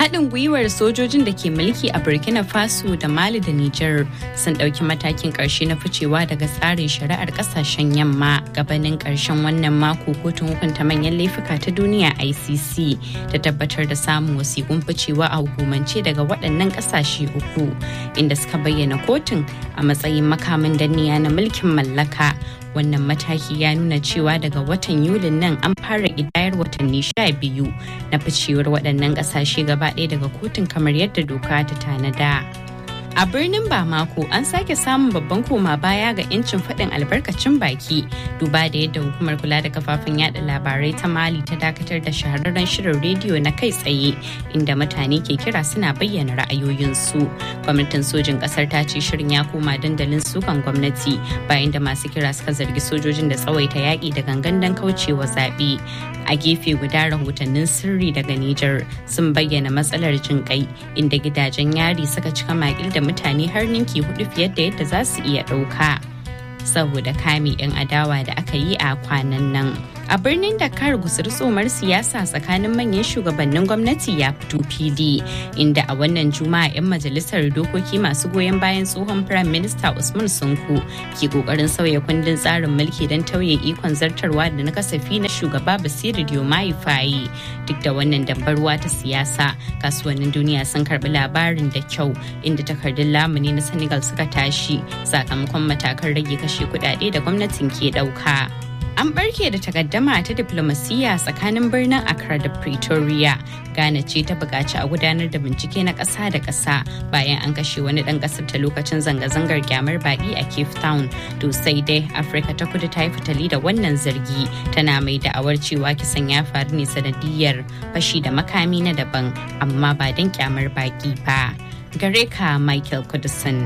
haɗin gwiwar sojojin da ke mulki a burkina faso da mali da niger sun ɗauki matakin ƙarshe na ficewa daga tsarin shari'ar ƙasashen yamma gabanin ƙarshen wannan mako kotun hukunta manyan laifuka ta duniya icc ta tabbatar da samun wasiƙun ficewa a hukumance daga waɗannan ƙasashe uku inda suka bayyana kotun a matsayin makamin danniya na mulkin mallaka wannan mataki ya nuna cewa daga watan yulin nan an fara idayar watanni sha biyu na ficewar waɗannan ƙasashe gaba ɗaya daga kotun kamar yadda doka ta tanada. A birnin Bamako an sake samun babban koma baya ga 'yancin faɗin albarkacin baki duba da yadda hukumar kula da kafafen yada labarai ta Mali ta dakatar da shahararren shirin rediyo na kai tsaye inda mutane ke kira suna bayyana ra'ayoyinsu. Gwamnatin sojin ƙasar ta ce shirin ya koma dandalin sukan gwamnati bayan da masu kira suka zargi sojojin da tsawaita yaƙi da gangan don kaucewa zaɓe. A gefe guda rahotannin sirri daga Nijar sun bayyana matsalar jin kai inda gidajen yari suka cika makil da mutane har ninki hudu fiye da yadda za su iya ɗauka saboda kame 'yan adawa da aka yi a kwanan nan. A birnin Dakar gusur tsomar siyasa tsakanin manyan shugabannin gwamnati ya fito fili inda a wannan juma'a 'yan majalisar dokoki masu goyon bayan tsohon Prime Minister Usman Sunku ke kokarin sauya kundin tsarin mulki don tauye ikon zartarwa da na kasafi na shugaba Basiru Diomaye Faye. Duk da wannan dambarwa ta siyasa, kasuwannin duniya sun karbi labarin da kyau inda takardun lamuni na Senegal suka tashi sakamakon matakan rage kashe kudade da gwamnatin ke dauka. An barke da takaddama ta diplomasiyya tsakanin birnin Accra da Pretoria. Ghana ce ta buƙaci a gudanar da bincike na ƙasa da ƙasa bayan an kashe wani ɗan ƙasar ta lokacin zanga-zangar kyamar baƙi a Cape Town. To sai dai Afirka ta kudu ta yi fitali da wannan zargi tana mai da'awar cewa kisan ya faru ne sanadiyar fashi da makami na daban amma ba don kyamar baƙi ba. Gare ka Michael Kudusan.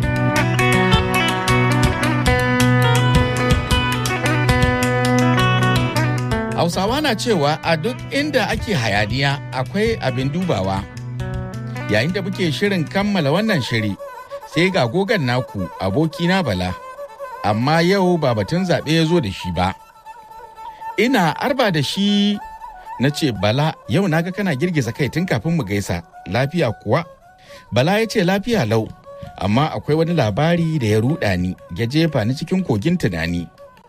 Hausawa na cewa a duk inda ake hayaniya akwai abin dubawa. Yayin da muke shirin kammala wannan shiri, sai ga gogan naku abokina Bala, amma yau ba batun zaɓe ya zo da shi ba. Ina arba da shi na ce Bala yau naga kana girgiza kai tun kafin mu gaisa, lafiya kuwa? Bala ya ce lafiya lau, amma akwai wani labari da ya ruɗa ni, ya jefa ni cikin kogin tunani.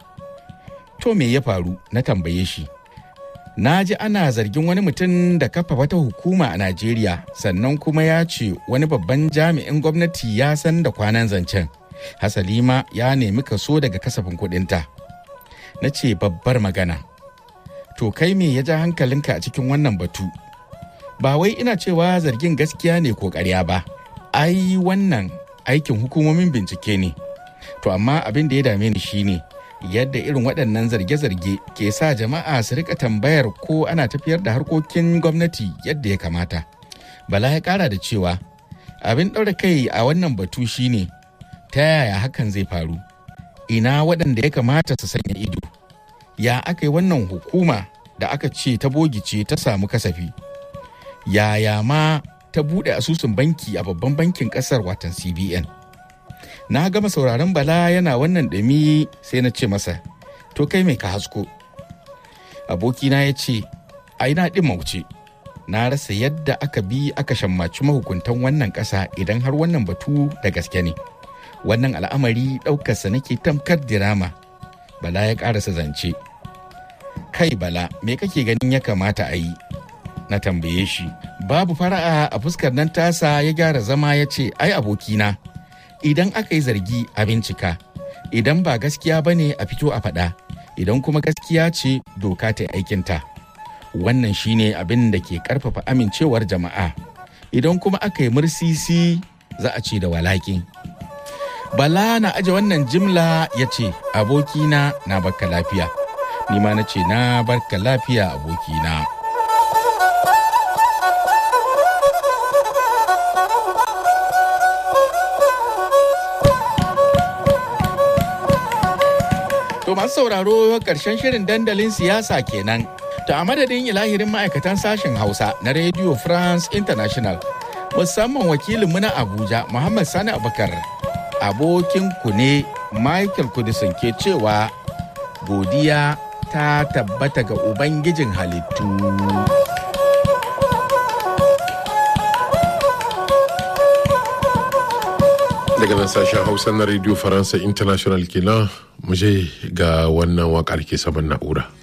to me ya faru na tambaye shi na ji ana zargin wani mutum da kafa wata hukuma a najeriya sannan kuma ya ce wani babban jami'in gwamnati ya san da kwanan zancen hasalima ya nemi kaso daga kasafin kudinta na ce babbar magana to kai me ya ja hankalinka a cikin wannan batu ba wai ina cewa zargin gaskiya ne ko ƙarya ba ai wannan aikin hukumomin bincike ne to amma abin da ya dame ni shine yadda irin waɗannan zarge-zarge ke sa jama'a su rika tambayar ko ana tafiyar da harkokin gwamnati yadda ya kamata. Bala ya ƙara da cewa abin ɗaura kai a wannan batu shine ta yaya hakan zai faru. Ina waɗanda ya kamata su sanya ido. Ya aka yi wannan hukuma da aka ce ta bogice ta samu kasafi. Yaya ma ta buɗe asusun banki a babban bankin ƙasar watan CBN. na gama sauraron bala yana wannan ɗumi sai na ce masa to kai mai ka hasko abokina ya ce ai na ɗin mauce na rasa yadda aka bi aka shammaci mahukuntan wannan ƙasa idan har wannan batu da gaske ne wannan al'amari ɗaukarsa nake tamkar dirama bala ya ƙarasa zance kai bala me kake ganin ya kamata a yi na tambaye shi babu fara'a a fuskar nan tasa ya gyara zama ya ce ai abokina idan aka yi zargi a bincika idan ba gaskiya ba ne a fito a faɗa idan kuma gaskiya ce doka ta aikinta wannan shine abin da ke karfafa amincewar jama'a idan kuma aka yi mursisi za a ce da walaki bala na aje wannan jimla ya ce abokina na barka lafiya ni ma na ce na barka lafiya abokina To masu sauraro ƙarshen shirin dandalin siyasa kenan. To a madadin ilahirin ma'aikatan sashen Hausa na Radio France International musamman wakilinmu na Abuja Muhammad Sani Abubakar abokin ku ne Michael Kudisin ke cewa godiya ta tabbata ga Ubangijin halittu. daga nan sashen hausa na radio faransa international kenan mu je ga wannan wakar ke saman na'ura